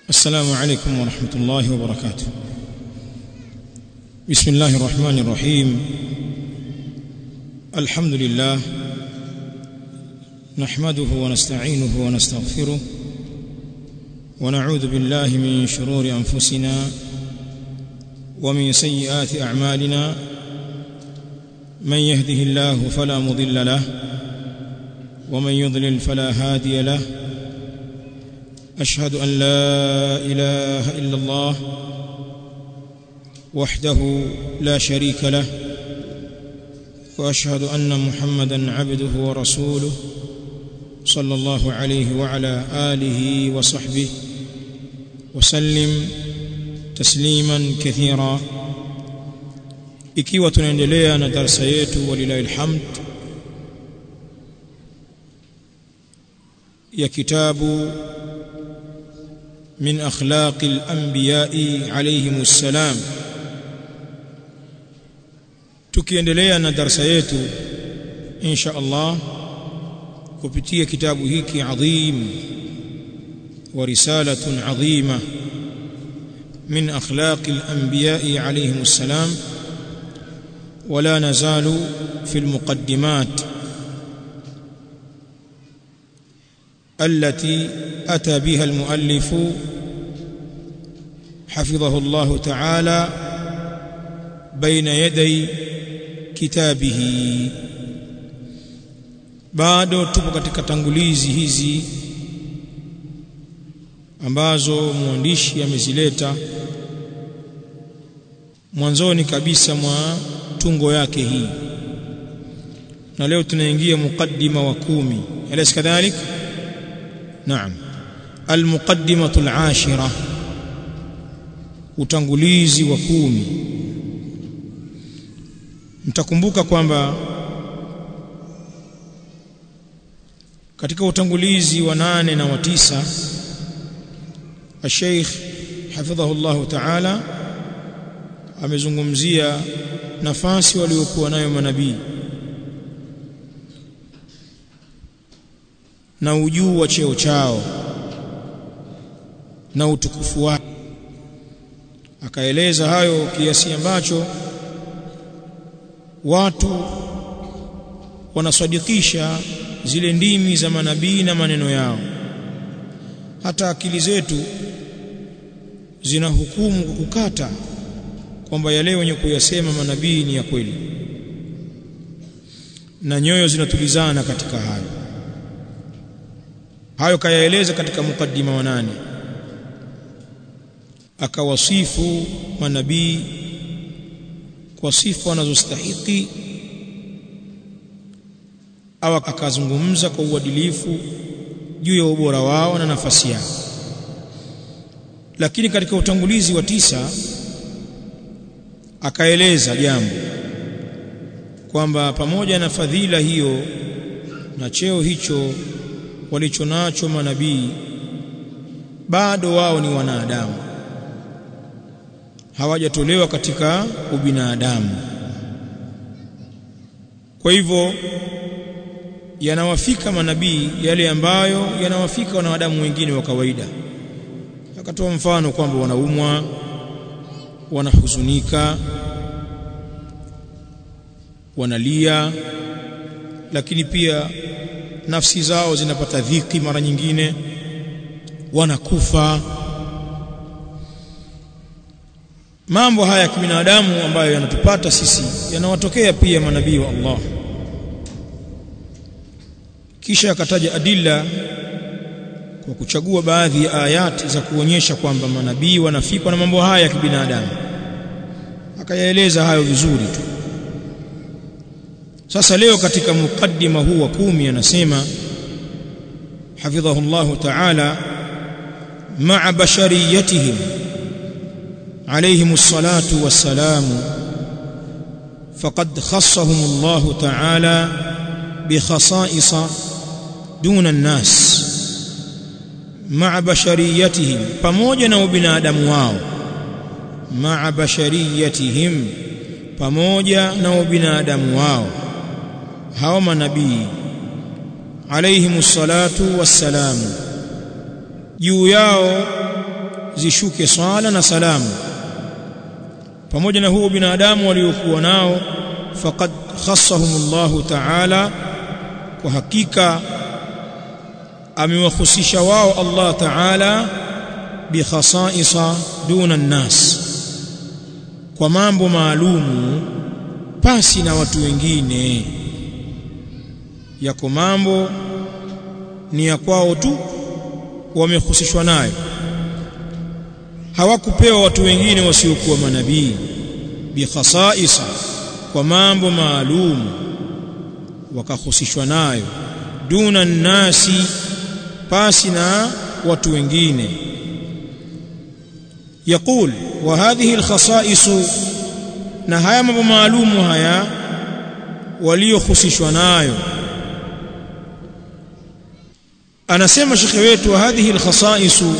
السلام عليكم ورحمة الله وبركاته بسم الله الرحمن الرحيم الحمد لله نحمده ونستعينه ونستغفره ونعوذ بالله من شرور أنفسنا ومن سيئات أعمالنا من يهده الله فلا مضل له ومن يضلل فلا هادي له أشهد أن لا إله إلا الله وحده لا شريك له وأشهد أن محمدا عبده ورسوله صلى الله عليه وعلى آله وصحبه وسلم تسليما كثيرا ikiwa tunaendelea na darasa yetu walilahi alhamd ya kitabu من أخلاق الأنبياء عليهم السلام tukiendelea na darasa yetu insha Allah kupitia kitabu hiki adhim wa risalatun adhima min akhlaq al-anbiya alayhim assalam ولا نزال في المقدمات التي أتى بها المؤلف حفظه الله تعالى بين يدي كتابه bado tupo katika tangulizi hizi ambazo mwandishi amezileta mwanzoni kabisa mwa tungo yake hii na leo tunaingia mukaddima wa kumi alaysa kadhalik naam almuqaddimatu alashira utangulizi wa kumi mtakumbuka kwamba katika utangulizi wa nane na wa tisa الشيخ حفظه الله تعالى amezungumzia nafasi waliokuwa nayo manabii na ujuu wa cheo chao na utukufu wao akaeleza hayo kiasi ambacho watu wanasadikisha zile ndimi za manabii na maneno yao hata akili zetu zina hukumu kwa kukata kwamba yale wenye kuyasema manabii ni ya kweli na nyoyo zinatulizana katika hayo hayo kayaeleza katika mukaddima wa nane akawasifu manabii kwa sifa wanazostahiki au akazungumza kwa uadilifu juu ya ubora wao na nafasi yao lakini katika utangulizi wa tisa akaeleza jambo kwamba pamoja na fadhila hiyo na cheo hicho walichonacho manabii bado wao ni wanadamu hawajatolewa katika ubinadamu kwa hivyo yanawafika manabii yale ambayo yanawafika wanadamu wengine wa kawaida akatoa mfano kwamba wanaumwa wanahuzunika wanalia lakini pia nafsi zao zinapata dhiki mara nyingine wanakufa mambo haya ya kibinadamu ambayo yanatupata sisi yanawatokea pia manabii wa Allah kisha akataja adilla kwa kuchagua baadhi ya ayati za kuonyesha kwamba manabii wanafikwa na mambo haya ya kibinadamu akayaeleza hayo vizuri tu sasa leo katika mukaddima huu wa kumi anasema hafidhahu Allah ta'ala ma'a bashariyatihim alayhim as-salatu was-salamu faqad khassahum Allah ta'ala bi khasa'isa duna an-nas ma'a bashariyatihim pamoja na ubinadamu wao ma'a bashariyatihim pamoja na ubinadamu wao hao manabii alayhimus salatu wassalamu juu yao zishuke swala na salamu pamoja na huo binadamu waliokuwa nao faqad khassahumullahu ta'ala kwa hakika amewahusisha wao Allah ta'ala bi khasaisa duna nnas kwa mambo maalumu pasi na watu wengine yako mambo ni ya kwao tu wamehusishwa nayo hawakupewa watu wengine wasiokuwa manabii bi khasaisa kwa mambo maalum wakahusishwa nayo duna nnasi pasi na watu wengine يقول وهذه الخصائص na haya mambo maalumu haya waliohusishwa nayo anasema shekhe wetu hadhihi alkhasaisu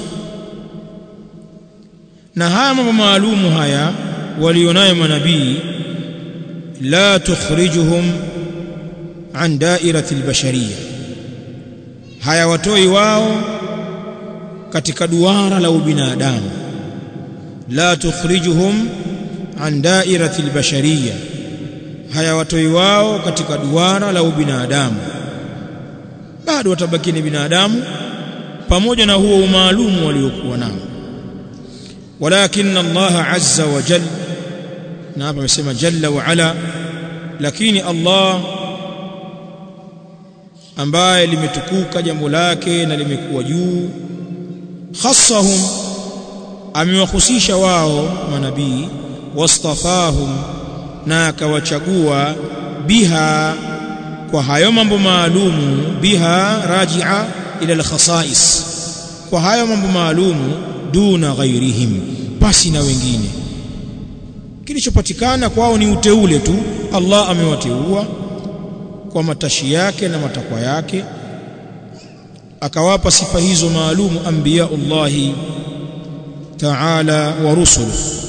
na haya mambo maalumu haya walionayo manabii la tukhrijuhum an dairati albashariyya haya watoi wao katika duara la ubinadamu la tukhrijuhum an dairati albashariyya haya watoi wao katika duara la ubinadamu bado watabaki ni binadamu pamoja na huo umaalumu waliokuwa nao walakin Allah azza wa jalla na hapa amesema jalla wa ala lakini Allah ambaye limetukuka jambo lake na limekuwa juu khassahum amewahusisha wao manabii wastafahum na akawachagua biha kwa hayo mambo maalumu biha rajia ila alkhasais kwa hayo mambo maalumu duna ghairihim pasi na wengine kilichopatikana kwao ni uteule tu Allah amewateua kwa matashi yake na matakwa yake akawapa sifa hizo maalumu anbiyaullahi ta'ala wa rusuluhu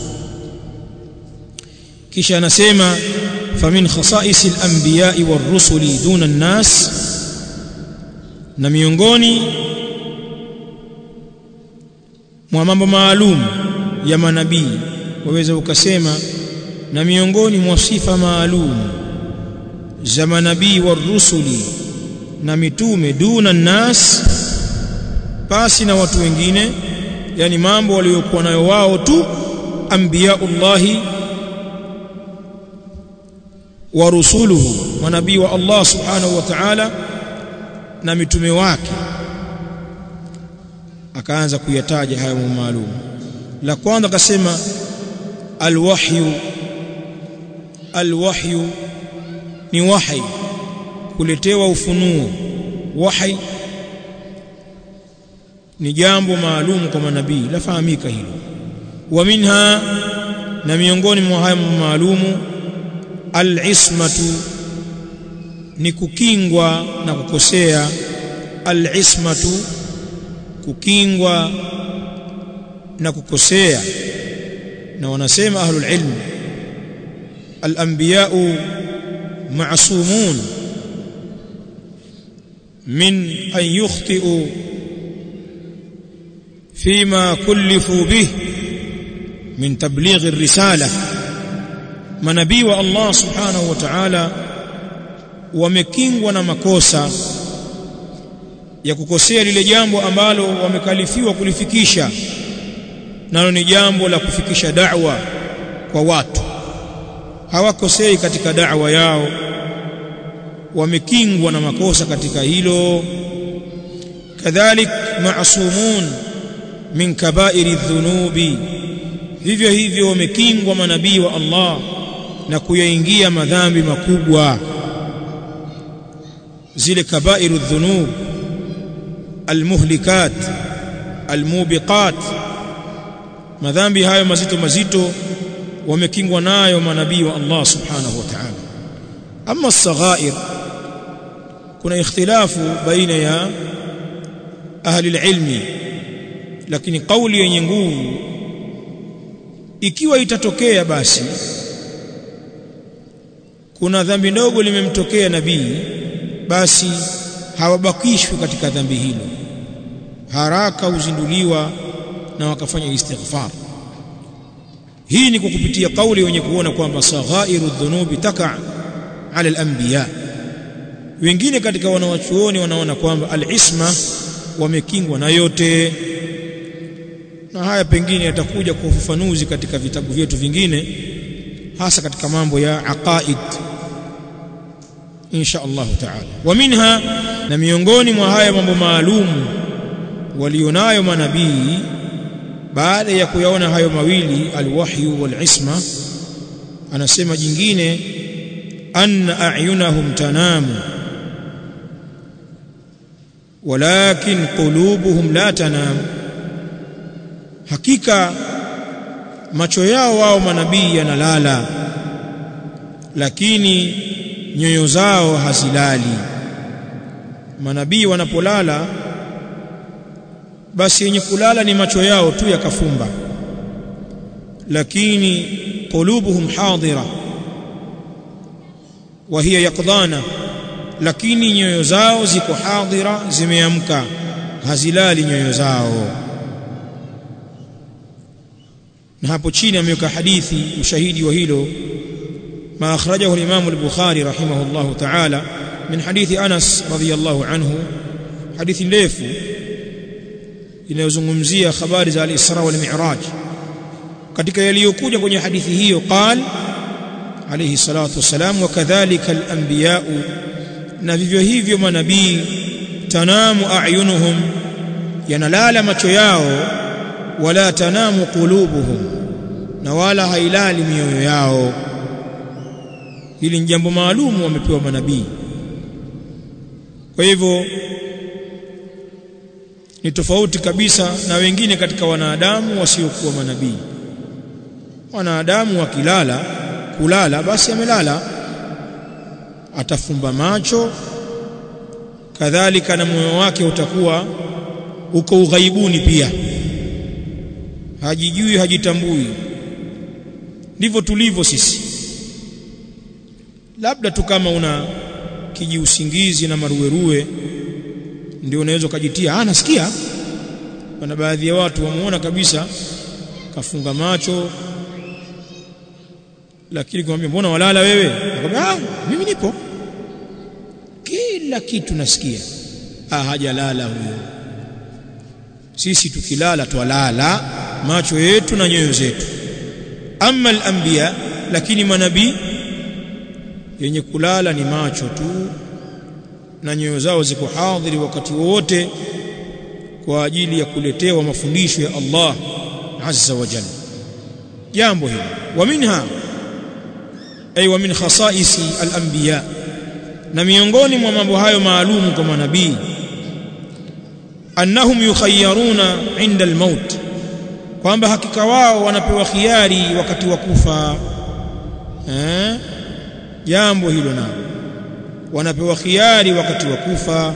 kisha anasema famin khasa'is al-anbiya'i war-rusuli duna an-nas na miongoni mwa mambo maalum ya manabii waweza ukasema na miongoni mwa sifa maalum za manabii war-rusuli na mitume duna an-nas pasi na watu wengine yani mambo waliokuwa nayo wao tu anbiyaullahi wa rusuluhu manabii wa Allah subhanahu wa ta'ala na mitume wake akaanza kuyataja hayo maalum la kwanza akasema alwahyu alwahyu ni wahi kuletewa ufunuo wahi ni jambo maalum kwa manabii lafahamika hilo wa minha na miongoni mwa hayo maalumu al-ismatu ni kukingwa na kukosea al-ismatu kukingwa na kukosea na wanasema ahlul ilm al-anbiya'u ma'sumun min an yukhti'u فيما كلفوا به من تبليغ الرساله manabii wa Allah subhanahu wa ta'ala wamekingwa na makosa ya kukosea lile jambo ambalo wamekalifiwa kulifikisha nalo ni jambo la kufikisha da'wa kwa watu hawakosei katika da'wa yao wamekingwa na makosa katika hilo kadhalik ma'sumun min kaba'iri dhunubi vivyo hivyo wamekingwa manabii wa Allah na kuyaingia madhambi makubwa zile kabairu dhunub almuhlikat almubiqat madhambi hayo mazito mazito wamekingwa nayo manabii wa Allah subhanahu wa ta'ala amma as-saghair kuna ikhtilafu baina ya ahli ilmi lakini kauli yenye nguvu ikiwa itatokea basi kuna dhambi ndogo limemtokea nabii basi hawabakishwi katika dhambi hilo haraka huzinduliwa na wakafanya istighfar hii ni kwa kupitia kauli wenye kuona kwamba saghairu dhunubi taka ala al-anbiya wengine katika wanawachuoni wanaona kwamba al-isma wamekingwa na yote na haya pengine yatakuja kwa ufafanuzi katika vitabu vyetu vingine hasa katika mambo ya aqaid insha Allah taala wa minha na miongoni mwa haya mambo maalum walionayo manabii baada ya kuyaona hayo mawili alwahyu walisma anasema jingine anna a'yunahum tanamu walakin qulubuhum la tanamu hakika macho yao wao manabii yanalala lakini nyoyo zao hazilali manabii wanapolala basi yenye kulala ni macho yao tu yakafumba lakini qulubuhum hadira wa hiya yaqdana lakini nyoyo zao ziko hadira zimeamka hazilali nyoyo zao na hapo chini ameweka hadithi ushahidi wa hilo ما أخرجه الإمام البخاري رحمه الله تعالى من حديث أنس رضي الله عنه حديث ndefu inayozungumzia habari za al-Isra wal Mi'raj katika yaliyokuja kwenye hadithi hiyo qal alayhi salatu wassalam wa kadhalika al-anbiya na vivyo hivyo manabii tanamu a'yunuhum yanalala macho yao wala tanamu qulubuhum na wala hailali mioyo yao hili ni jambo maalum wamepewa manabii kwa hivyo ni tofauti kabisa na wengine katika wanadamu wasiokuwa manabii wanadamu wakilala kulala basi amelala atafumba macho kadhalika na moyo wake utakuwa uko ughaibuni pia hajijui hajitambui ndivyo tulivyo sisi labda tu kama una kijiusingizi na maruweruwe ndio unaweza ukajitia ah nasikia kuna baadhi ya watu wamuona kabisa kafunga macho lakini kumwambia mbona walala wewe akamwambia ah mimi nipo kila kitu nasikia ah hajalala huyo sisi tukilala twalala macho yetu na nyoyo zetu amma al-anbiya lakini manabii yenye kulala ni macho tu na nyoyo zao ziko hadhiri wakati wote kwa ajili ya kuletewa mafundisho ya Allah azza wa jalla jambo hili wa minha ay wa min khasaisi al-anbiya na miongoni mwa mambo hayo maalum kwa manabii annahum yukhayyaruna inda al-maut kwamba hakika wao wanapewa khiari wakati wa kufa eh jambo hilo nalo wanapewa khiari wakati wa kufa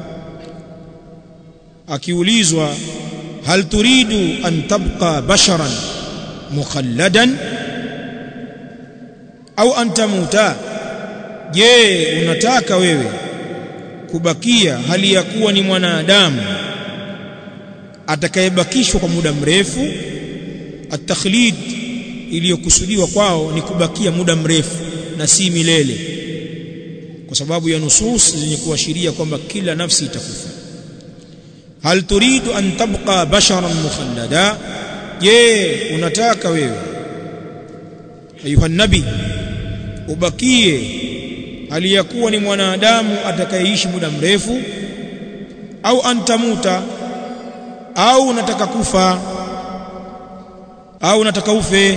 akiulizwa hal turidu an tabqa basharan mukhalladan au an tamuta je unataka wewe kubakia hali ya kuwa ni mwanadamu atakayebakishwa kwa muda mrefu at-takhlid iliyokusudiwa kwao ni kubakia muda mrefu na si milele kwa sababu ya nusus zenye kuashiria kwamba kila nafsi itakufa hal turidu an tabqa basharan mukhallada je unataka wewe ayuha nabi ubakie aliyakuwa ni mwanadamu atakayeishi muda mrefu au antamuta au unataka kufa au unataka ufe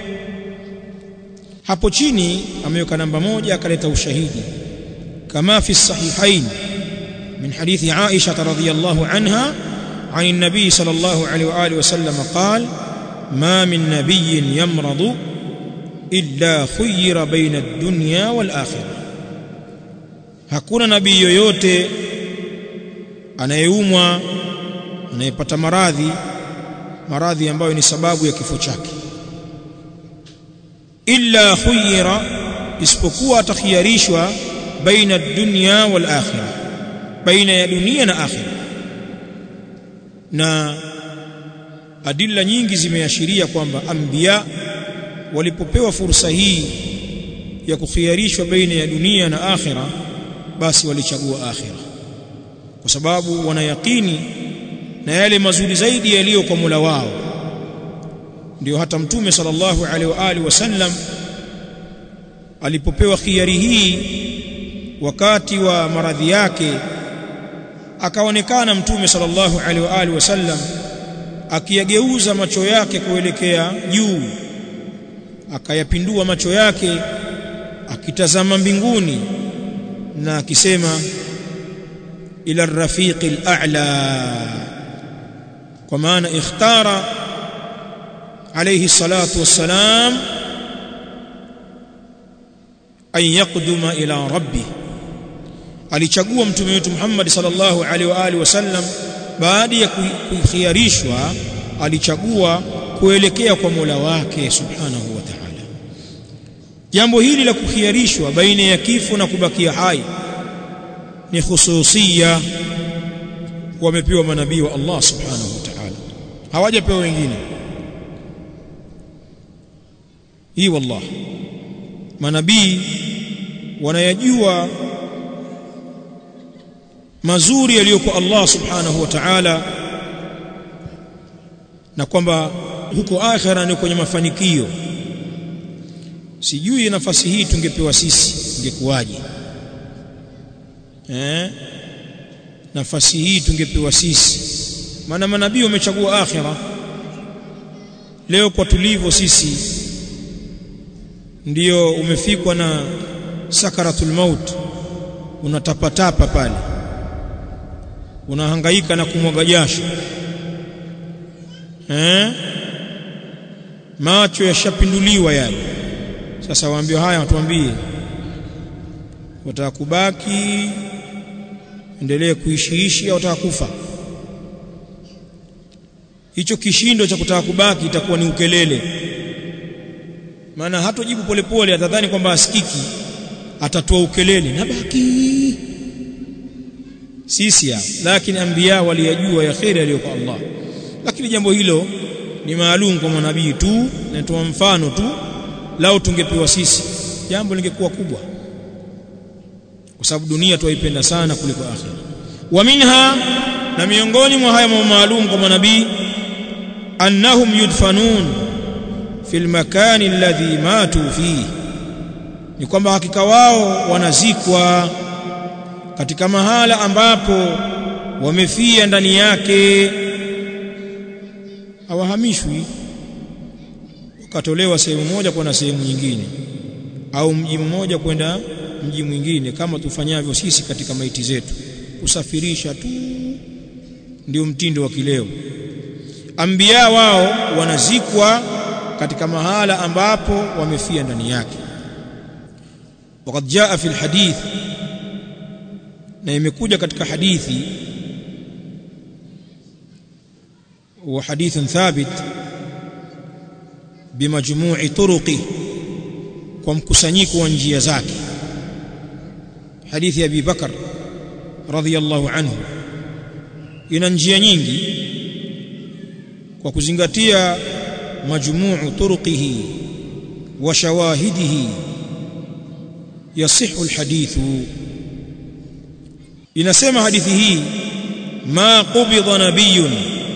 hapo chini ameweka namba moja akaleta ushahidi kama fi sahihain min hadithi Aisha radhiyallahu anha عن النبي صلى الله عليه واله وسلم قال ما من نبي يمرض الا خير بين الدنيا والاخره hakuna nabii yoyote anayeumwa anayepata maradhi maradhi ambayo ni sababu ya kifo chake illa khuyira isipokuwa atakhiyarishwa baina dunya wal akhirah baina ya dunia na akhirah na adilla nyingi zimeashiria kwamba anbiya walipopewa fursa hii ya kukhiarishwa baina ya dunia na akhira basi walichagua akhira kwa sababu wanayakini na yale mazuri zaidi yaliyo kwa Mola wao ndio hata mtume sallallahu alaihi wa alihi wasallam alipopewa khiari hii wakati wa maradhi yake akaonekana mtume sallallahu alaihi wa alihi wasallam akiyageuza macho yake kuelekea juu akayapindua macho yake akitazama mbinguni na akisema ila rafiqi al-a'la kwa maana ikhtara alayhi salatu wassalam an yaqduma ila rabbi alichagua mtume wetu Muhammad sallallahu alaihi wa alihi wasallam baada ya kukhiarishwa alichagua kuelekea kwa Mola wake subhanahu wa ta'ala jambo hili la kukhiarishwa baina ya kifo na kubakia hai ni khususia wamepewa manabii wa Allah subhanahu wa ta'ala hawajapewa wengine hii wallah manabii wanayajua mazuri yaliyokuwa Allah subhanahu wa ta'ala na kwamba huko akhera ni kwenye mafanikio sijui nafasi hii tungepewa sisi ingekuwaje eh nafasi hii tungepewa sisi maana manabii wamechagua akhira leo kwa tulivyo sisi ndiyo umefikwa na sakaratul maut unatapatapa pale unahangaika na kumwaga jasho eh macho yashapinduliwa yale sasa waambie haya watuambie wataka kubaki endelee kuishiishi au wataka kufa hicho kishindo cha kutaka kubaki itakuwa ni ukelele maana hatojibu polepole atadhani kwamba asikiki atatoa ukelele nabaki sisi hapa lakini anbiya waliyajua ya khairi aliyokuwa Allah lakini jambo hilo ni maalum kwa manabii tu natoa mfano tu lao tungepewa sisi jambo lingekuwa kubwa kwa sababu dunia tuwaipenda sana kuliko akhira wa minha na miongoni mwa haya mambo maalum kwa manabii annahum yudfanun fil makani alladhi matu fihi ni kwamba hakika wao wanazikwa katika mahala ambapo wamefia ndani yake hawahamishwi wakatolewa sehemu moja kwenda sehemu nyingine au mji mmoja kwenda mji mwingine kama tufanyavyo sisi katika maiti zetu kusafirisha tu ndio mtindo wa kileo ambia wao wanazikwa katika mahala ambapo wamefia ndani yake وقد جاء في الحديث na imekuja katika hadithi wa hadithun thabit bimajmu'i turuqi kwa mkusanyiko wa njia zake hadithi ya Abi Bakar radhiyallahu anhu ina njia nyingi kwa kuzingatia majmu'u turuqihi wa shawahidihi yasihu alhadithu inasema hadithi hii ma qubidha nabiyun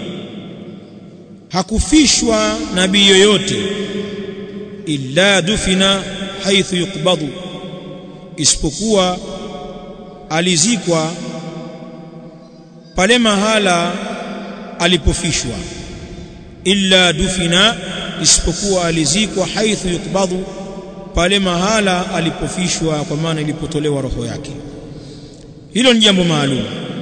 hakufishwa nabii yoyote illa dufina haithu yuqbadu isipokuwa alizikwa pale mahala alipofishwa illa dufina isipokuwa alizikwa haithu yuqbadu pale mahala alipofishwa kwa maana ilipotolewa roho yake hilo ni jambo maalum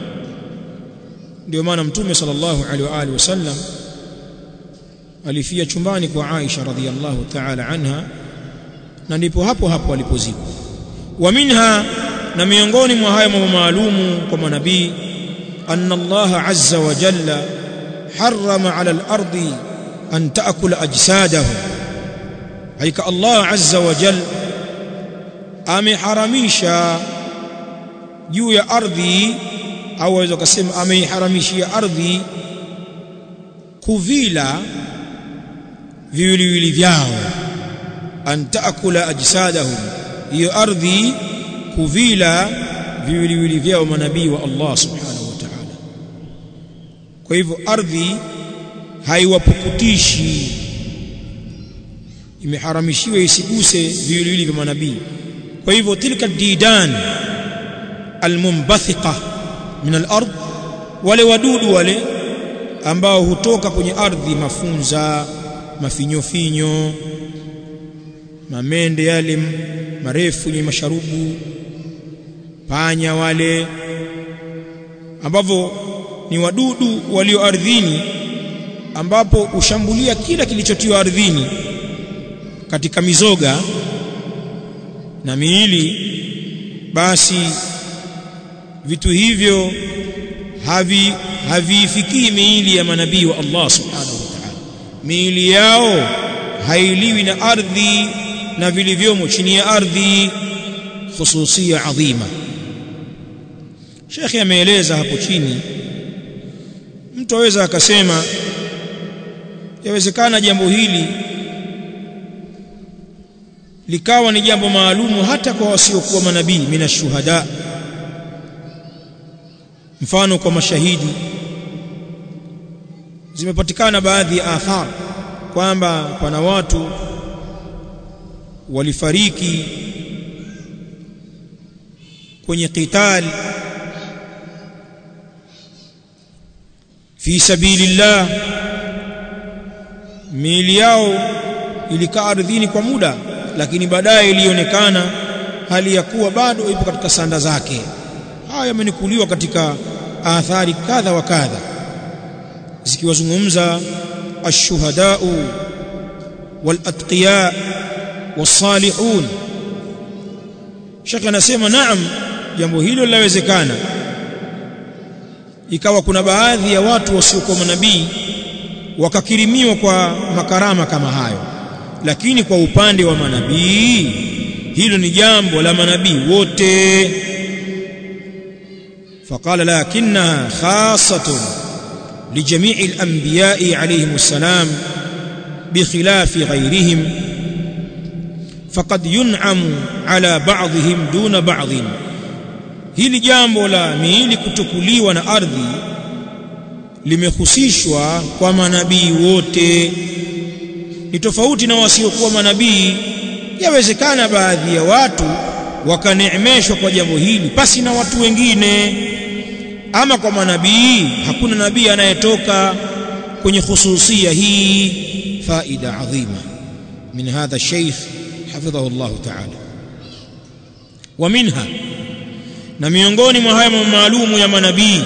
ndio maana mtume sallallahu alaihi wa alihi wasallam alifia chumbani kwa Aisha radhiallahu ta'ala anha na ndipo hapo hapo alipozikwa wa minha na miongoni mwa haya mambo maalumu kwa manabii anna Allah azza wa jalla harrama ala al-ardi an ta'kula ajsadahum haika Allah azza wa jalla ameharamisha juu ya ardhi au waweza kusema ameiharamishia ardhi kuvila viwiliwili vyao an taakula ajsadahum hiyo ardhi kuvila viwiliwili vyao manabii wa Allah subhanahu wa ta'ala kwa hivyo ardhi haiwapukutishi imeharamishiwa isiguse viwiliwili vya manabii kwa hivyo tilka didan almumbathiqa min al-ard wale wadudu wale ambao hutoka kwenye ardhi mafunza mafinyofinyo mamende yale marefu yenye masharubu panya wale ambavyo ni wadudu walio ardhini ambapo ushambulia kila kilichotiwa ardhini katika mizoga na miili basi vitu hivyo havi haviifikii miili ya manabii wa Allah subhanahu wa ta'ala miili yao hailiwi na ardhi na vilivyomo chini ya ardhi khususia adhima Sheikh ameeleza hapo chini mtu aweza akasema yawezekana jambo hili likawa ni jambo maalumu hata kwa wasiokuwa manabii minashuhada mfano kwa mashahidi zimepatikana baadhi ya athar kwamba pana watu walifariki kwenye qital fi sabilillah miili yao ilikaa ardhini kwa muda lakini baadaye ilionekana hali ya kuwa bado ipo katika sanda zake haya yamenikuliwa katika athari kadha wa kadha zikiwazungumza ashuhadau walatqiya wasalihun Sheikh anasema naam jambo hilo linawezekana ikawa kuna baadhi ya watu wasiokuwa manabii wakakirimiwa kwa makarama kama hayo lakini kwa upande wa manabii hilo ni jambo la manabii wote فقال لكنها خاصة لجميع الأنبياء عليهم السلام بخلاف غيرهم فقد ينعم على بعضهم دون بعض hili jambo la miili kutukuliwa na ardhi limehusishwa kwa manabii wote ni tofauti na wasiokuwa manabii yawezekana baadhi ya watu wakaneemeshwa kwa jambo hili pasi na watu wengine ama kwa manabii hakuna nabii anayetoka kwenye khususia hii faida adhima min hadha sheikh hafidhahu Allah ta'ala wa minha na miongoni mwa haya maalumu ya manabii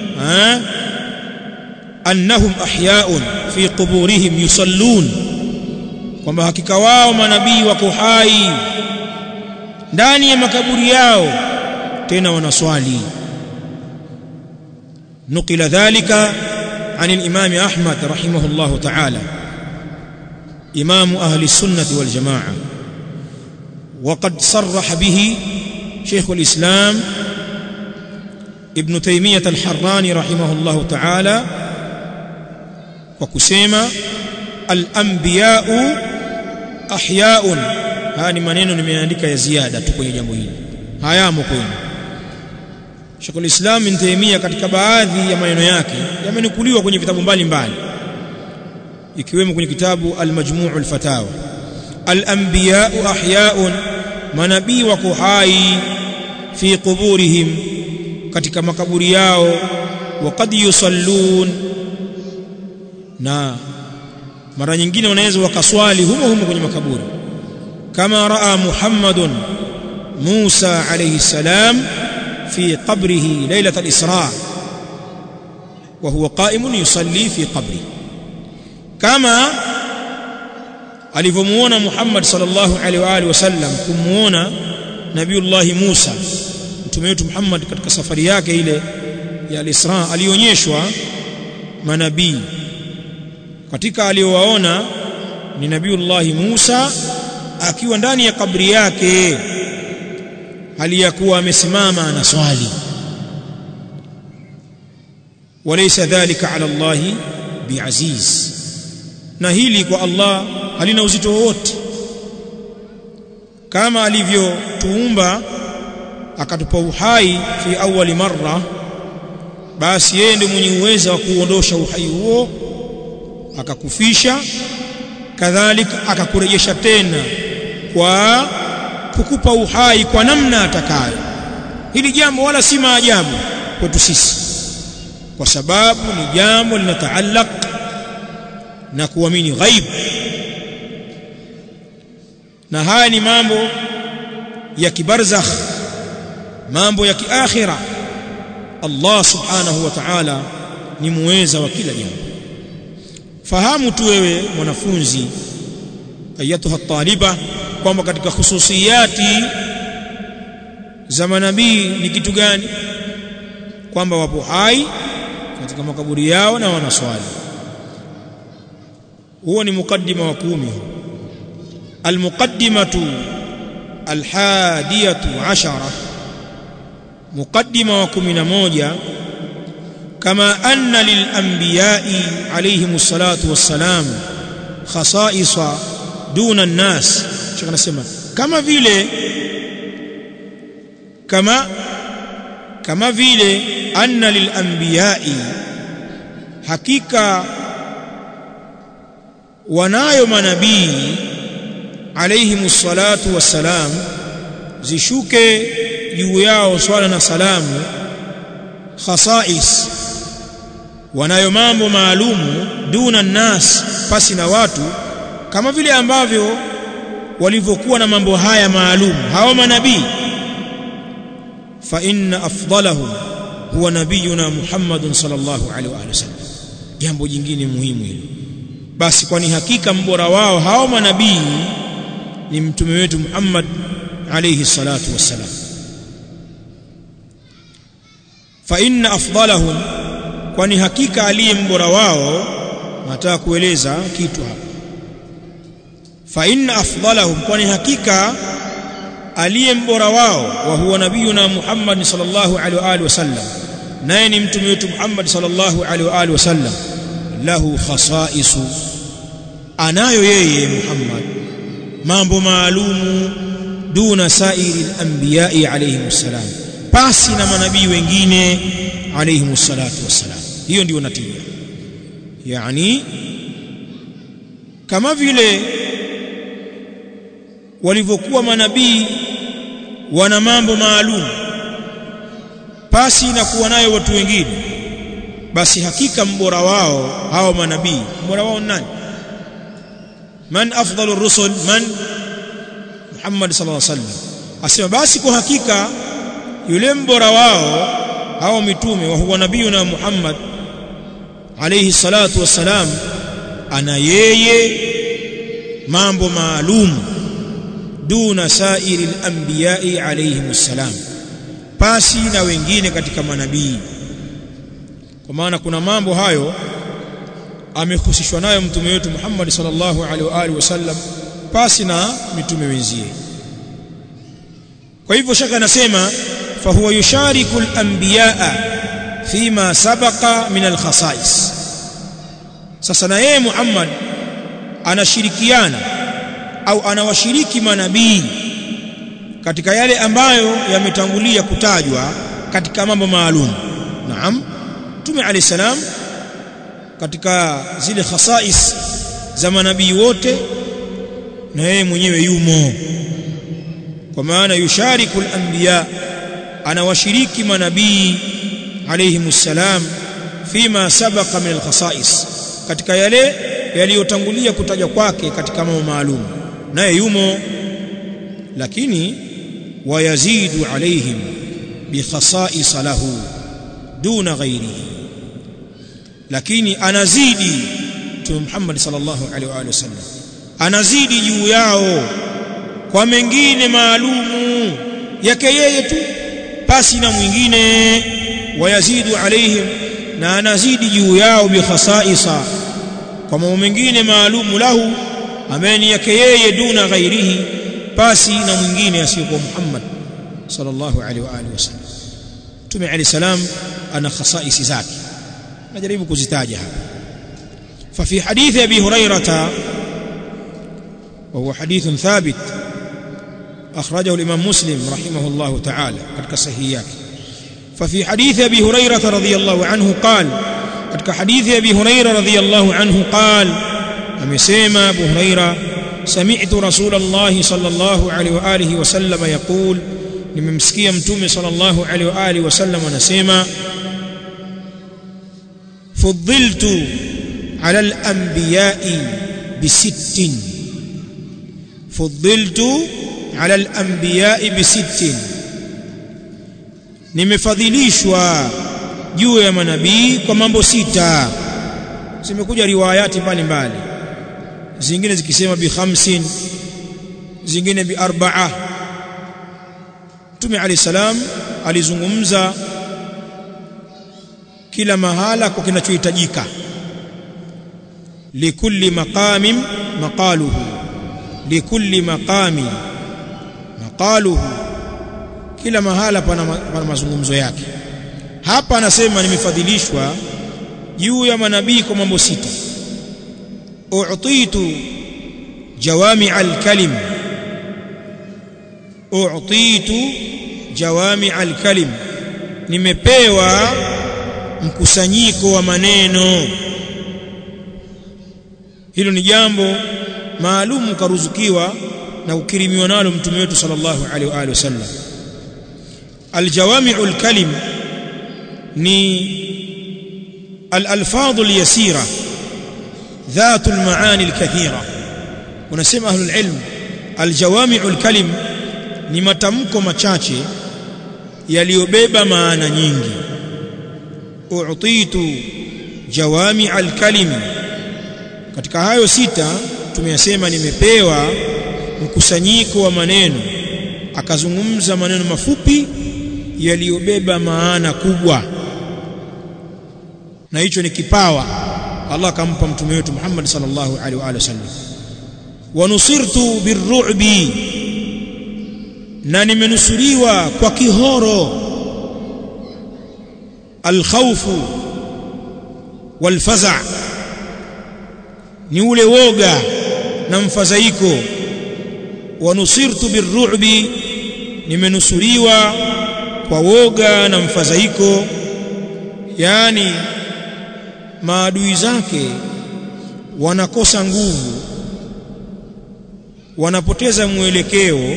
annahum ahya'un fi quburihim yusallun kwamba hakika wao manabii wako hai ndani ya makaburi yao tena wanaswali نقل ذلك عن الإمام أحمد رحمه الله تعالى إمام أهل السنة والجماعة وقد صرح به شيخ الإسلام ابن تيمية الحراني رحمه الله تعالى وكسيما الأنبياء أحياء هاني maneno nimeandika ya ziada tu kwenye jambo hili hayamo kwenu Sheikhul Islam Ibn Taymiyyah katika baadhi ya maneno yake yamenukuliwa kwenye vitabu mbalimbali ikiwemo kwenye kitabu Al-Majmu' al-Fatawa Al-anbiya'u ahya'un manabii wako hai fi quburihim katika makaburi yao wa qad yusallun na mara nyingine wanaweza wakaswali humo humo kwenye makaburi kama raa Muhammadun Musa alayhi salam في قبره ليلة الإسراء وهو قائم يصلي في قبره كما alivyomuona Muhammad sallallahu alaihi wa alihi wasallam kumuona Nabiullah Musa mtume wetu Muhammad katika safari yake ile ya al-Isra alionyeshwa manabii katika aliowaona ni Nabiullah Musa akiwa ndani ya kabri yake hali ya kuwa amesimama anaswali walaysa dhalika ala Allah biaziz na hili kwa Allah halina uzito wowote kama alivyotuumba akatupa uhai fi awali marra basi yeye ndiye mwenye uwezo wa kuondosha uhai huo akakufisha kadhalika akakurejesha tena kwa kukupa uhai kwa namna atakayo hili jambo wala si maajabu kwetu sisi kwa sababu ni jambo linataallaq na kuamini ghaib na haya ni mambo ya kibarzakh mambo ya kiakhira Allah subhanahu wa ta'ala ni muweza wa kila jambo fahamu tu wewe mwanafunzi ayatuha taliba kwamba katika hususiyati za manabii ni kitu gani kwamba wapo hai katika makaburi yao na wanaswali huo ni mukaddima wa kumi almuqaddimatu alhadiyatu ashara mukaddima wa kumi na moja kama anna lilanbiyai alayhim salatu wassalam khasaisa duna nnas shaka nasema kama vile kama kama vile anna lilanbiyai hakika wanayo manabii alayhim salatu wassalam zishuke juu yao swala na salamu khasais wanayo mambo maalumu duna nnas pasi na watu kama vile ambavyo walivyokuwa na mambo haya maalum hao manabii fa inna afdalahum huwa nabiyuna Muhammadun sallallahu alaihi wa sallam jambo jingine muhimu hilo basi kwani hakika mbora wao hao manabii ni mtume wetu Muhammad alayhi salatu wassalam fa inna afdalahum kwani hakika aliye mbora wao nataka kueleza kitu hapa fa inna afdalahum kwani hakika aliye mbora wao wa huwa nabiyuna Muhammad sallallahu alaihi wa alihi wasallam naye ni mtume wetu Muhammad sallallahu alaihi wa alihi wasallam lahu khasaisu anayo yeye Muhammad mambo maalumu duna sairi al-anbiya'i alayhim salam pasi na manabii wengine alayhim salatu wassalam hiyo ndio natija yani kama vile walivyokuwa manabii wana mambo maalum pasi na kuwa nayo watu wengine basi hakika mbora wao hao manabii mbora wao nani man afdalu rusul man Muhammad sallallahu alaihi wasallam asema basi kwa hakika yule mbora wao hao mitume wa huwa nabiyuna Muhammad alayhi salatu wassalam ana yeye mambo maalum duna sairi al-anbiya'i alayhim salam pasi na wengine katika manabii kwa maana kuna mambo hayo amehusishwa nayo mtume wetu Muhammad sallallahu alaihi wa alihi wasallam pasi na mitume wenzie kwa hivyo shaka anasema fa huwa yushariku al-anbiya'a fima sabaqa min al-khasais sasa na yeye Muhammad anashirikiana au anawashiriki manabii katika yale ambayo yametangulia kutajwa katika mambo maalum naam Mtume Ali salam katika zile khasais za manabii wote na yeye mwenyewe yumo kwa maana yushariku al-anbiya anawashiriki manabii alayhimus salam fima sabaqa min al-khasais katika yale yaliyotangulia kutajwa kwake katika mambo maalum naye yumo lakini wayazidu alaihim bikhasais lahu duna ghairihi lakini anazidi Mtume Muhammad sallallahu alaihi wa alihi wasallam anazidi juu yao kwa mengine maalumu yake yeye tu pasi na mwingine wayazidu alaihim na anazidi juu yao bikhasaisa kwa mambo mengine maalumu lahu ambaye ni yake yeye duna ghairihi pasi na mwingine asiyokuwa Muhammad sallallahu alaihi wa alihi wasallam Mtume Ali salam ana khasaisi zake najaribu kuzitaja hapa ففي حديث أبي هريرة وهو حديث ثابت أخرجه الإمام مسلم رحمه الله تعالى قد كصحيحك ففي حديث أبي هريرة رضي الله عنه قال قد حديث أبي هريرة رضي الله عنه قال أمسيما أبو هريرة سمعت رسول الله صلى الله عليه وآله وسلم يقول nimemsikia mtume sallallahu alaihi wa alihi wasallam anasema fuddiltu ala al-anbiya'i bisittin fuddiltu ala al-anbiya'i bisittin nimefadhilishwa juu ya manabii kwa mambo sita zimekuja riwayati mbalimbali zingine zikisema bi khamsin zingine bi arba'a Mtume Ali salam alizungumza kila mahala kwa kinachohitajika likulli maqamin maqaluhu likulli maqami maqaluhu kila mahala pana, pana mazungumzo yake hapa anasema nimefadhilishwa juu ya manabii kwa mambo sita u'titu jawami al-kalim u'titu jawami al-kalim nimepewa mkusanyiko wa maneno hilo ni jambo maalum karuzukiwa na ukirimiwa nalo mtume wetu sallallahu alaihi wa alihi wasallam aljawami'u alkalim ni alalfadhu alyasira ذات المعاني الكثيرة ونسمى أهل العلم الجوامع الكلم ni matamko machache yaliyobeba maana nyingi u'titu jawami al-kalim katika hayo sita tumeyasema nimepewa mkusanyiko wa maneno akazungumza maneno mafupi yaliyobeba maana kubwa na hicho ni kipawa Allah akampa mtume wetu Muhammad sallallahu alaihi wa alihi wasallam wa nusirtu birru'bi na nimenusuriwa kwa kihoro alkhawfu walfaza ni ule woga na mfadhaiko wa nusirtu birru'bi nimenusuriwa kwa woga na mfadhaiko yani maadui zake wanakosa nguvu wanapoteza mwelekeo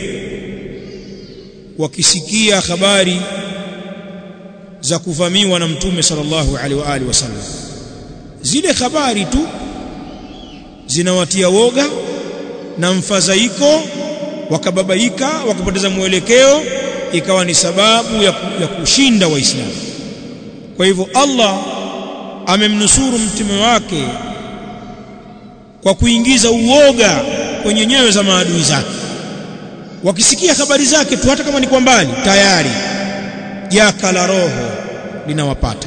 wakisikia habari za kuvamiwa na mtume sallallahu alaihi wa alihi wasallam zile habari tu zinawatia woga na mfadhaiko wakababaika wakapoteza mwelekeo ikawa ni sababu ya, ya kushinda waislamu kwa hivyo Allah amemnusuru mtume wake kwa kuingiza uoga kwenye nyoyo za maadui zake wakisikia habari zake tu hata kama ni kwa mbali tayari jaka la roho linawapata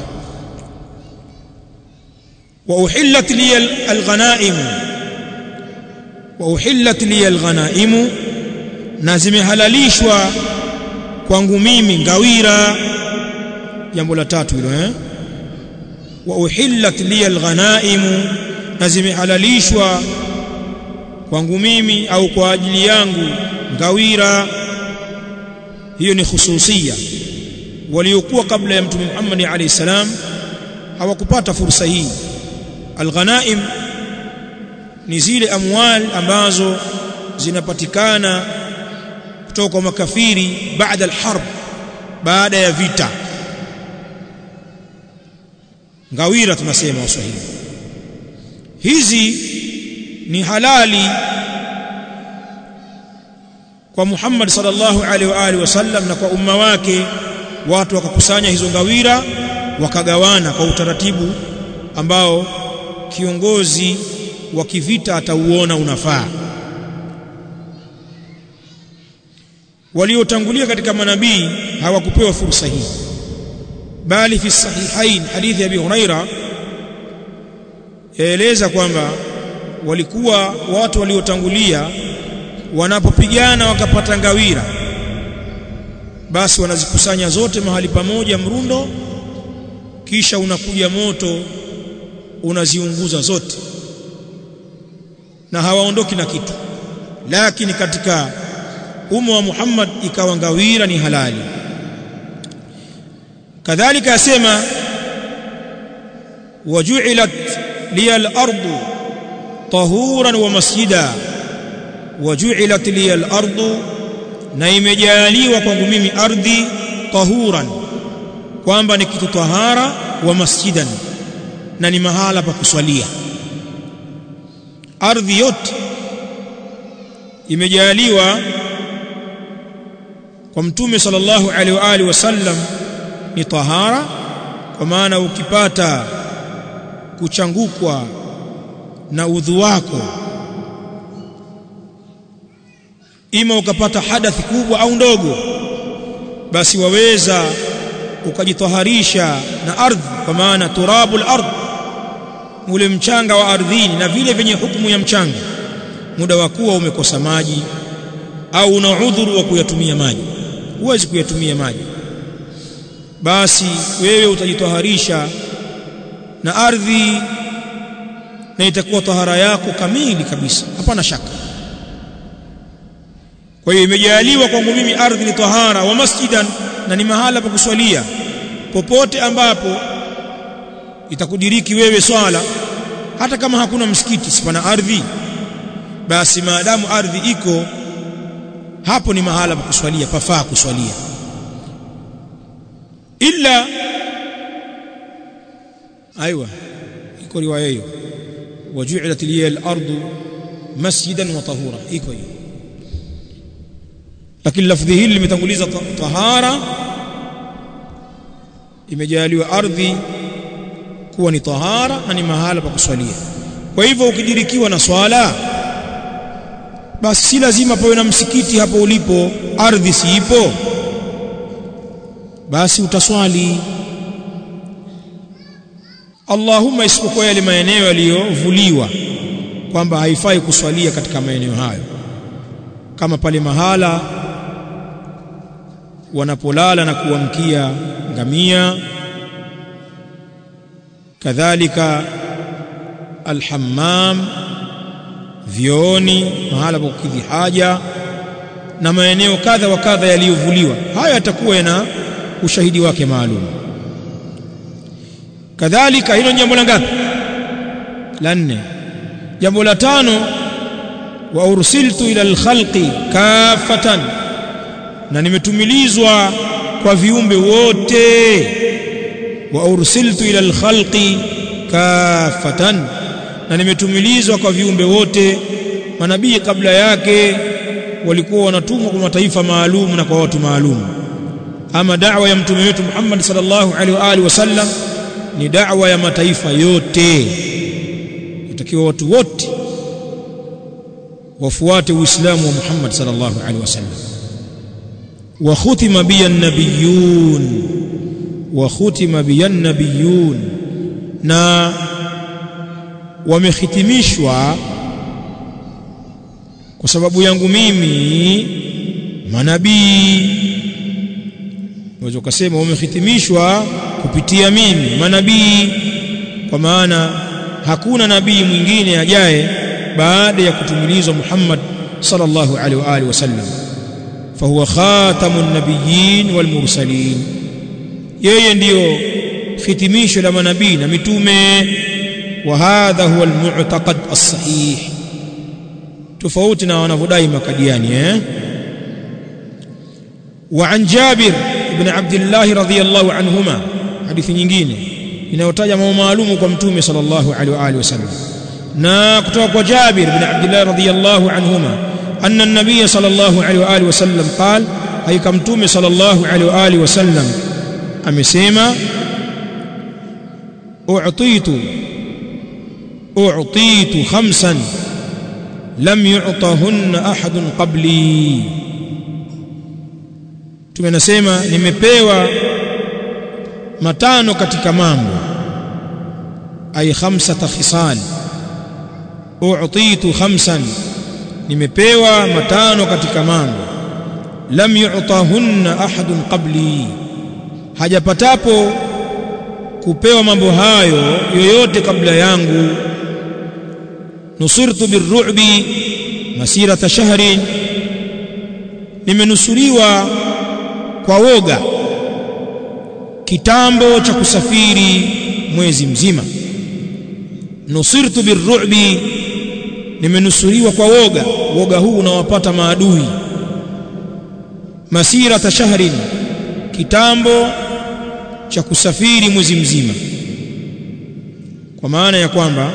wa uhillat li alghanaim wa uhillat li alghanaim na zimehalalishwa kwangu mimi ngawira jambo la tatu hilo eh wa uhillat li alghanaim na zimehalalishwa kwangu mimi au kwa ajili yangu ngawira hiyo ni khususia waliokuwa kabla ya mtume Muhammad alayhi salam hawakupata fursa hii alghanaim ni zile amwal ambazo zinapatikana kutoka kwa makafiri baada alharb baada ya vita ngawira tunasema waswahili hizi ni halali kwa Muhammad sallallahu alaihi wa alihi wasallam na kwa umma wake watu wakakusanya hizo ngawira wakagawana kwa utaratibu ambao kiongozi wa kivita atauona unafaa waliotangulia katika manabii hawakupewa fursa hii bali fi sahihain hadithi ya Abi Huraira yaeleza kwamba walikuwa watu waliotangulia wanapopigana wakapata ngawira basi wanazikusanya zote mahali pamoja mrundo kisha unakuja moto unaziunguza zote na hawaondoki na kitu lakini katika umma wa Muhammad ikawa ngawira ni halali kadhalika asema waju'ilat liya al-ardu tahuran wa masjida waju'ilat liya al-ardu na imejaliwa kwangu mimi ardhi tahuran kwamba ni kitu tahara wa masjidan na ni mahala pa kuswalia ardhi yote imejaliwa kwa mtume sallallahu alaihi wa alihi wasallam ni tahara kwa maana ukipata kuchangukwa na udhu wako ima ukapata hadathi kubwa au ndogo basi waweza ukajitaharisha na ardhi kwa maana turabul ardh ule mchanga wa ardhini na vile vyenye hukumu ya mchanga muda wa kuwa umekosa maji au una udhuru wa kuyatumia maji huwezi kuyatumia maji basi wewe utajitaharisha na ardhi na itakuwa tahara yako kamili kabisa hapana shaka kwa hiyo imejaliwa kwangu mimi ardhi ni tahara wa masjidan na ni mahala pa kuswalia popote ambapo itakudiriki wewe swala hata kama hakuna msikiti sipana ardhi basi maadamu ardhi iko hapo ni mahala pa kuswalia pafaa kuswalia illa aiwa iko riwaya hiyo waju'ilat liya al-ardu masjidan wa tahura iko hiyo lakini lafdhi hili limetanguliza tahara imejaliwa ardhi kuwa ni tahara na ni mahala pa kuswalia kwa hivyo ukidirikiwa na swala basi si lazima pawe na msikiti hapo ulipo ardhi siipo basi utaswali Allahumma isipokuwa yale maeneo yaliyovuliwa kwamba haifai kuswalia katika maeneo hayo kama pale mahala wanapolala na kuamkia ngamia kadhalika alhammam vioni mahala pa kukidhi haja na maeneo kadha wa kadha yaliyovuliwa haya yatakuwa yana ushahidi wake maalum kadhalika hilo jambo la ngapi la nne jambo la tano wa ursiltu ila alkhalqi kafatan na nimetumilizwa kwa viumbe wote wa ursiltu ila alkhalqi kafatan na nimetumilizwa kwa viumbe wote manabii kabla yake walikuwa wanatumwa kwa mataifa maalum na kwa watu maalum ama da'wa ya mtume wetu Muhammad sallallahu alaihi wa alihi wasallam ni da'wa ya mataifa yote itakiwa watu wote wafuate uislamu wa Muhammad sallallahu alaihi wasallam wa khutima biya nabiyun wa khutima biya nabiyun na wamehitimishwa kwa sababu yangu mimi manabii unaweza kusema wamehitimishwa kupitia mimi manabii kwa maana hakuna nabii mwingine ajaye baada ya kutumilizwa Muhammad sallallahu alaihi wa alihi wasallam fahuwa khatamun nabiyyin wal mursalin yeye ndiyo hitimisho la manabii na mitume wa hadha huwa almu'taqad as-sahih tofauti na wanavyodai makadiani eh wa an Jabir ibn Abdullah radhiyallahu anhuma hadithi nyingine inayotaja mambo maalumu kwa mtume sallallahu alaihi wa alihi wasallam na kutoka kwa Jabir ibn Abdullah radhiyallahu anhuma anna an-nabiy sallallahu alaihi wa alihi wasallam qal haika mtume sallallahu alaihi wa alihi wasallam amesema u'titu u'titu khamsan lam yu'tahunna ahadun qabli tumenasema nimepewa matano katika mambo ay khamsata khisal u'titu khamsan nimepewa matano katika mambo lam yu'tahunna ahadun qabli hajapatapo kupewa mambo hayo yoyote kabla yangu nusirtu birru'bi masirata shahrin nimenusuriwa kwa woga kitambo cha kusafiri mwezi mzima nusirtu birru'bi nimenusuriwa kwa woga woga huu unawapata maadui masirata shahrin kitambo cha kusafiri mwezi mzima kwa maana ya kwamba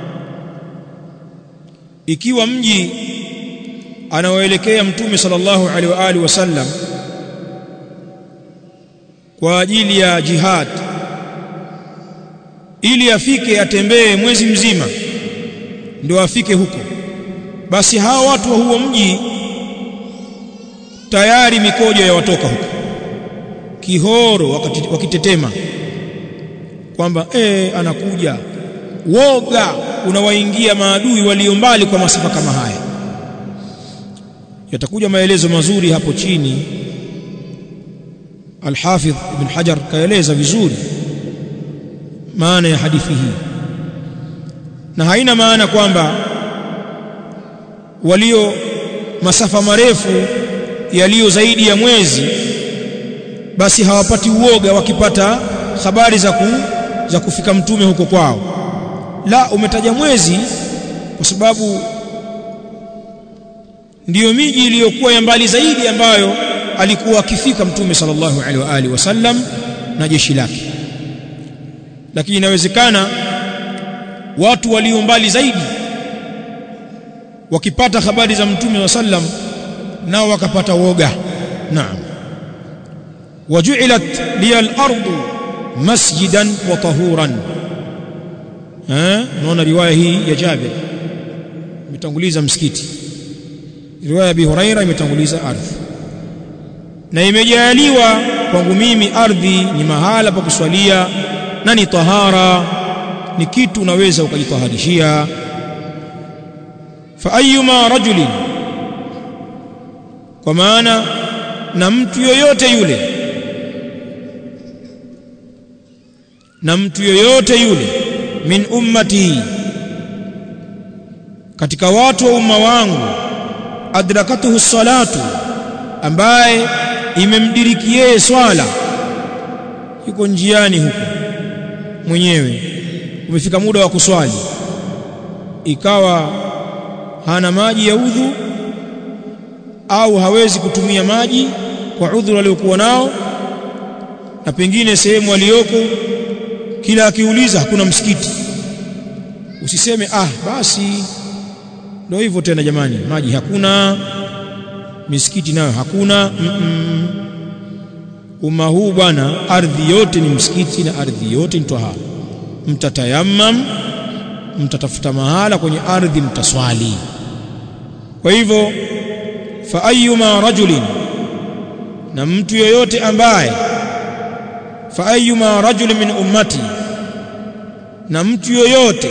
ikiwa mji anaoelekea mtume sallallahu alaihi wa alihi wasallam kwa ajili ya jihad ili afike atembee mwezi mzima ndio afike huko basi hawa watu wa huo mji tayari mikojo ya watoka huko kihoro wakati, wakitetema kwamba eh anakuja woga unawaingia maadui walio mbali kwa masafa kama haya yatakuja maelezo mazuri hapo chini Al-Hafidh Ibn Hajar kaeleza vizuri maana ya hadithi hii na haina maana kwamba walio masafa marefu yaliyo zaidi ya mwezi basi hawapati uoga wakipata habari za, ku, za kufika mtume huko kwao la umetaja mwezi kwa sababu ndiyo miji iliyokuwa ya mbali zaidi ambayo alikuwa akifika mtume sallallahu alaihi wa alihi wasallam na jeshi lake lakini inawezekana watu walio mbali zaidi wakipata habari za mtume wa sallam nao wakapata woga naam waju'ilat liya al-ardu masjidan wa tahuran eh unaona riwaya hii ya Jabir imetanguliza msikiti riwaya ya Abi Huraira imetanguliza ardhi na imejaliwa kwangu mimi ardhi ni mahala pa kuswalia na ni tahara ni kitu unaweza ukajitaharishia fa ayyuma rajulin kwa maana na mtu yoyote yule na mtu yoyote yule min ummati katika watu wa umma wangu adrakatuhu salatu ambaye imemdiriki yeye swala yuko njiani huko mwenyewe umefika muda wa kuswali ikawa hana maji ya udhu au hawezi kutumia maji kwa udhuru aliokuwa nao na pengine sehemu aliyoko kila akiuliza hakuna msikiti usiseme ah basi ndio hivyo tena jamani maji hakuna misikiti nayo hakuna mm -mm. umma huu bwana ardhi yote ni msikiti na ardhi yote ni tahara mtatayammam mtatafuta mahala kwenye ardhi mtaswali kwa hivyo fa ayyuma rajulin na mtu yoyote ambaye fa ayyuma rajulin min ummati na mtu yoyote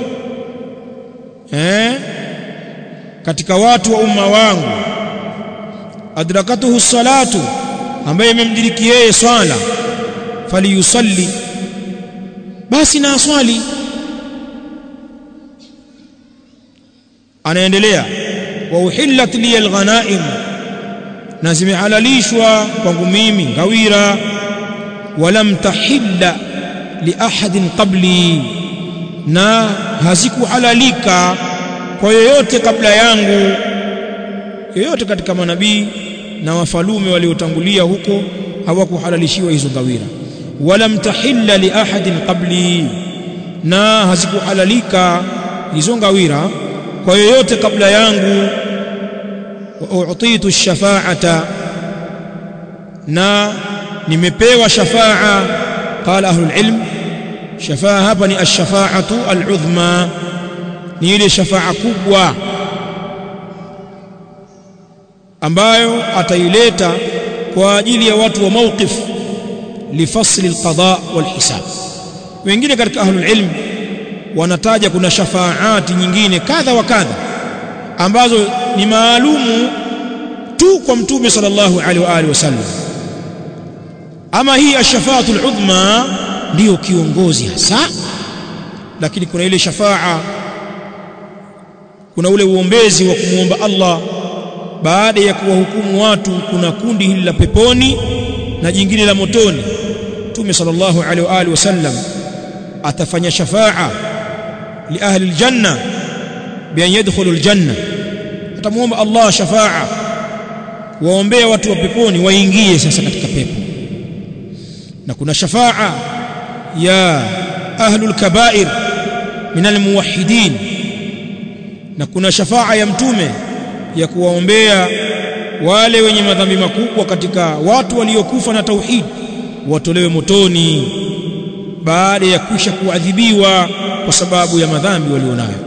eh katika watu wa umma wangu adrakatuhu salatu ambaye imemdiriki yeye swala faliyusalli basi na aswali anaendelea wa uhillat li alghanaim na zimehalalishwa kwangu mimi ngawira walam tahilla li ahadin qabli na hazikuhalalika kwa yoyote kabla yangu yoyote katika manabii na wafalume waliotangulia huko hawakuhalalishiwa hizo ngawira walam tahilla li ahadin qabli na hazikuhalalika hizo ngawira kwa yoyote kabla yangu wa u'titu ash-shafa'ata na nimepewa shafa'a qala ahlul ilm shafa'a hapa ni ash-shafa'atu al-udhma ni ile shafa'a kubwa ambayo ataileta kwa ajili ya watu wa mawqif lifasli alqada walhisab wengine katika ahlul ilm wanataja kuna shafaati nyingine kadha wa kadha ambazo ni maalumu tu kwa mtume sallallahu alaihi wa alihi wasallam ama hii ash-shafaatu al-udhma ndiyo kiongozi hasa lakini kuna ile shafaa kuna ule uombezi wa kumwomba Allah baada ya kuwahukumu watu kuna kundi hili la peponi na jingine la motoni Mtume sallallahu alaihi wa alihi wasallam atafanya shafaa li ahli aljanna bi an yadkhulu aljanna atamuomba Allah shafaa waombea watu wa peponi waingie sasa katika pepo na kuna shafaa ya ahlul kaba'ir min almuwahhidin na kuna shafaa ya mtume ya kuwaombea wale wenye madhambi makubwa katika watu waliokufa na tauhid watolewe motoni baada ya kisha kuadhibiwa kwa sababu ya madhambi walionayo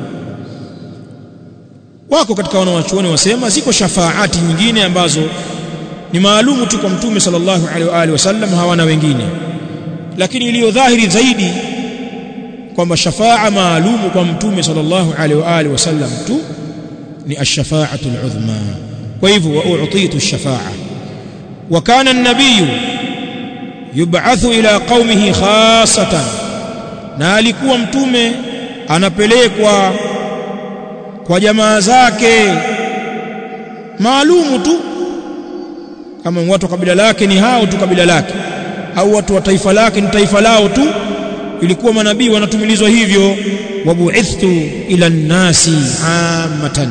wako katika wanawachuoni wasema ziko shafaati nyingine ambazo ni maalumu tu kwa mtume sallallahu alaihi wa alihi wasallam hawana wengine lakini iliyo dhahiri zaidi kwamba shafaa maalumu kwa mtume sallallahu alaihi wa alihi wasallam tu ni ash-shafa'atu al-udhma kwa hivyo wa u'titu ash-shafa'a wa kana an-nabiy yub'athu ila qaumihi khassatan na alikuwa mtume anapelekwa kwa jamaa zake maalumu tu kama watu wa kabila lake ni hao tu kabila lake au watu wa taifa lake ni taifa lao tu ilikuwa manabii wanatumilizwa hivyo wabu'ithtu ila nnasi ammatan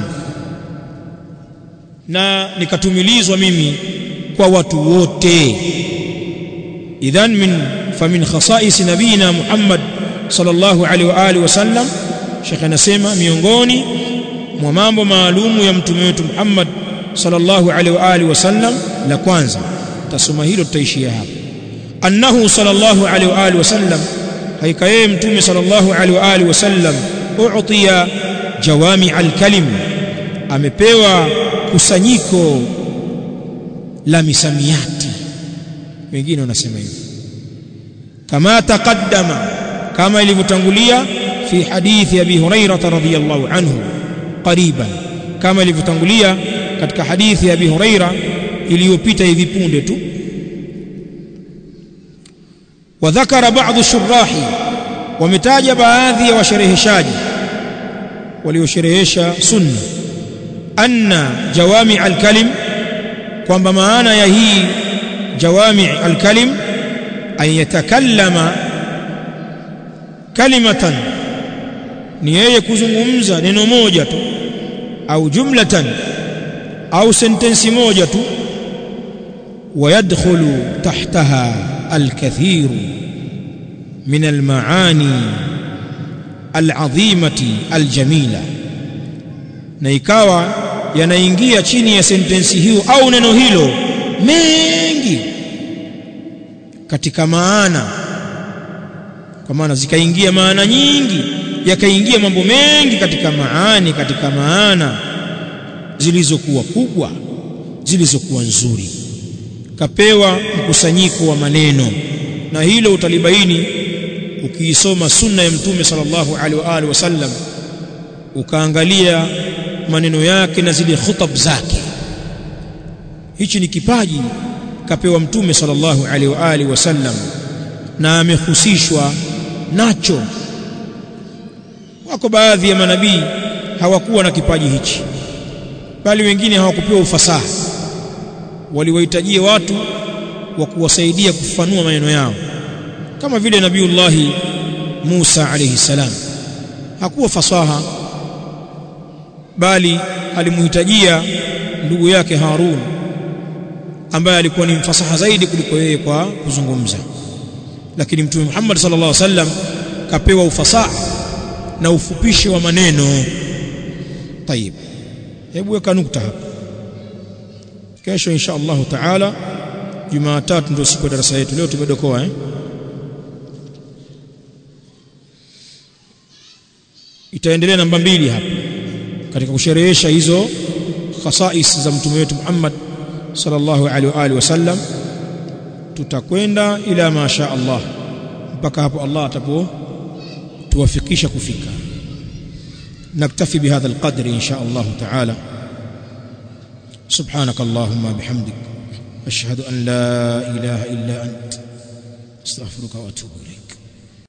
na nikatumilizwa mimi kwa watu wote idhan min famin khasais nabina Muhammad sallallahu alaihi wa alihi wasallam Sheikh anasema miongoni mwa mambo maalumu ya mtume wetu Muhammad sallallahu alaihi wa alihi wasallam la kwanza tasoma hilo tutaishia hapa annahu sallallahu alaihi wa alihi wasallam haika yeye mtume sallallahu alaihi wa alihi wasallam u'tiya jawami al-kalim amepewa kusanyiko la misamiati wengine wanasema hivyo kama taqaddama kama ilivyotangulia fi hadithi abi hurairah radhiyallahu anhu qariban kama ilivyotangulia katika hadithi ya abi hurairah iliyopita hivi punde tu وذكر بعض الشراح ومتاج baadhi ya washereheshaji waliosherehesha sunna anna jawami al-kalim kwamba maana ya hii jawami al-kalim an yatakallama kalimatan ni yeye kuzungumza neno moja tu au jumlatan au sentensi moja tu ويدخل تحتها الكثير من المعاني العظيمة الجميلة na ikawa yanaingia chini ya sentensi hiyo au neno hilo mengi katika maana kwa maana zikaingia maana nyingi yakaingia mambo mengi katika maani katika maana zilizokuwa kubwa zilizokuwa nzuri kapewa mkusanyiko wa maneno na hilo utalibaini ukiisoma sunna ya mtume sallallahu alaihi wa alihi wasallam ukaangalia maneno yake na zile khutab zake hichi ni kipaji kapewa mtume sallallahu alaihi wa alihi wasallam na amehusishwa nacho wako baadhi ya manabii hawakuwa na kipaji hichi bali wengine hawakupewa ufasaha waliwahitajia watu wa kuwasaidia kufanua maneno yao kama vile nabiullahi Musa alayhi salam hakuwa fasaha bali alimhitajia ndugu yake Harun ambaye alikuwa ni mfasaha zaidi kuliko yeye kwa kuzungumza lakini mtume Muhammad sallallahu alaihi wasallam kapewa ufasaha na ufupishi wa maneno tayib hebu weka nukta hapa kesho insha Allah taala Jumatatu ndio siku ya darasa yetu leo tumedokoa eh itaendelea namba mbili hapa katika kusherehesha hizo khasais za mtume wetu Muhammad sallallahu alaihi wa alihi wasallam tutakwenda ila masha Allah mpaka hapo Allah atapo tuwafikisha kufika naktafi bihadha alqadri insha Allah taala سبحانك اللهم بحمدك أشهد أن لا إله إلا أنت استغفرك وأتوب إليك